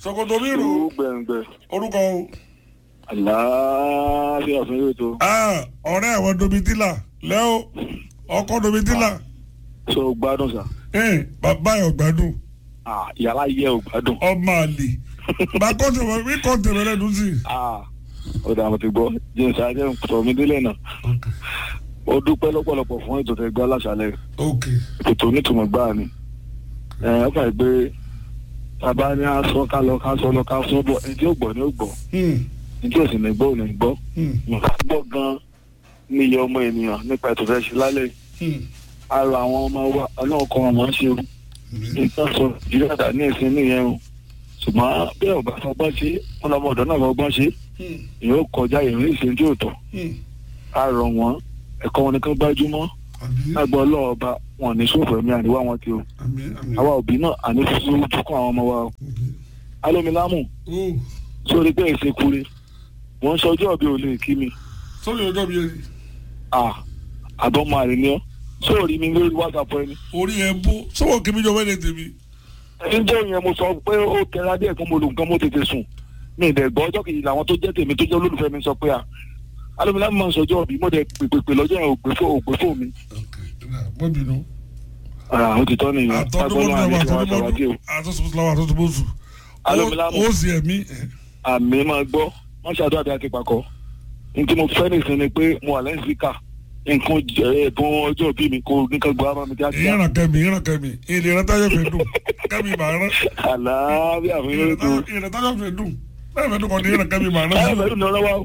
ṣòkòtò mi rò tó gbẹ̀ngbẹ̀ orúkọ o. àlàáfíà fún yóò tó Ah, ọ̀rẹ́ àwọn domitila lẹ́ọ̀ ọkọ domitila so gbádùn sà Eh, bàbá ẹ̀ ọ̀gbádùn Ah, yàrá yẹ ò gbádùn ọmọ àlè bá kọ́ńtẹ̀ wọ́n mi kọ́ńtẹ̀ wọ́n lẹ́nu sí. Ah, ó dà mo ti gbọ́ james ajé sọ mi délé náà ó dúpẹ́ lọ́pọ̀lọpọ̀ fún ètò tẹ gbọ́ láṣálẹ̀ ok ètò onítùmọ̀ gbáà ni ẹ ẹ kàn gbé bàbá ní aṣọ ká lọ ká sọ lọ ká sọ bọ ẹni tí ó gbọ́ ni ó gbọ́ Hmm, ẹni tí ò sì ní gbọ́ ò ní gbọ́ hmm, nǹkan gbọ́ gan ní iye ọmọ ènìyàn nípa ètò fẹ́ ṣe lálẹ́ hmm. ara àwọn ọmọ wa ọlọ́run kọ́ ọmọ ń ṣe o nǹkan sọ ìdílé àdá ní ìsìn nìyẹn o ṣùgbọ́n bí ọba fọgbọ́n ṣe wọn lọmọ ọ̀dọ́ náà fọgbọ́n ṣe Hmm, èèyàn kọjá èèyàn ìṣe tí ò tọ́ hmm. a rọ̀ wọ́n ẹ̀kọ́ wọn nìkan gbájúmọ́ àmín lágbọ́ ọlọ́ọ̀ba wọn ní sófò ẹ̀mí àníwá wọn ti o àmín àmín. àwa òbí náà àní fúnfún tukọ̀ àwọn ọmọ wa o alómilámù Oh, sórí pé èsè kure wọ́n ń sọjọ́ ọ̀bí ò lè kí mi sórí ọjọ́ mi yẹn à àbọ̀ máa rìn ní ọ́ sóòrí mi lórí whatsapp ẹni. orí ẹ̀ bó sọ́wọ́ kí mi jọ wẹ́lẹ̀ tèmi. ǹjẹ́ ìyẹn mo sọ pé ó kẹra díẹ̀ fún mo lò nǹkan mo tètè sùn mi ì dẹ̀ gbọ́ ọjọ́ kejì làwọn tó jẹ́ tèmi tó jẹ́ olólùfẹ́ mi sọ pé à alómilámù máa ń sọjọ́ ọ̀bí mo dẹ̀ pèpèpè lọ́jọ́ yẹn ògbé fò ògbé fò mi. ok mọ́ bínú. àwọn ti tọ́ nìyẹn àtọ́dúnmọ́dún agbọ́n náà àti ìwà àtàwádìí o. àtọ́dúnmọ́dún àtọ́sọ̀tún àtọ́sọ̀tún Alómilámù. ó sì ẹ̀mí. àmì máa gbọ́ wọ́n ṣàdúrà bí a ti pakọ́ ní tí mo fẹ́ nìsín ni pé mo wà lẹ́yìn síkà nǹkan jẹ- ẹ̀bùn ọjọ́ bí mi kò nǹkan gbọ́ ara mi kíákíá ìyára kẹ́mi ìyára kẹ́mi ìlera táyọ̀ fẹ́ dùn kẹ́mi màá rán. àlàáfíà fún yóò tó ìlera táyọ̀ fẹ́ dùn bẹ́ẹ̀ fẹ́ dùn kọ́ ni ìyára kẹ́mi màá ẹ rán. bẹ̀rù ní ọlọ́wọ́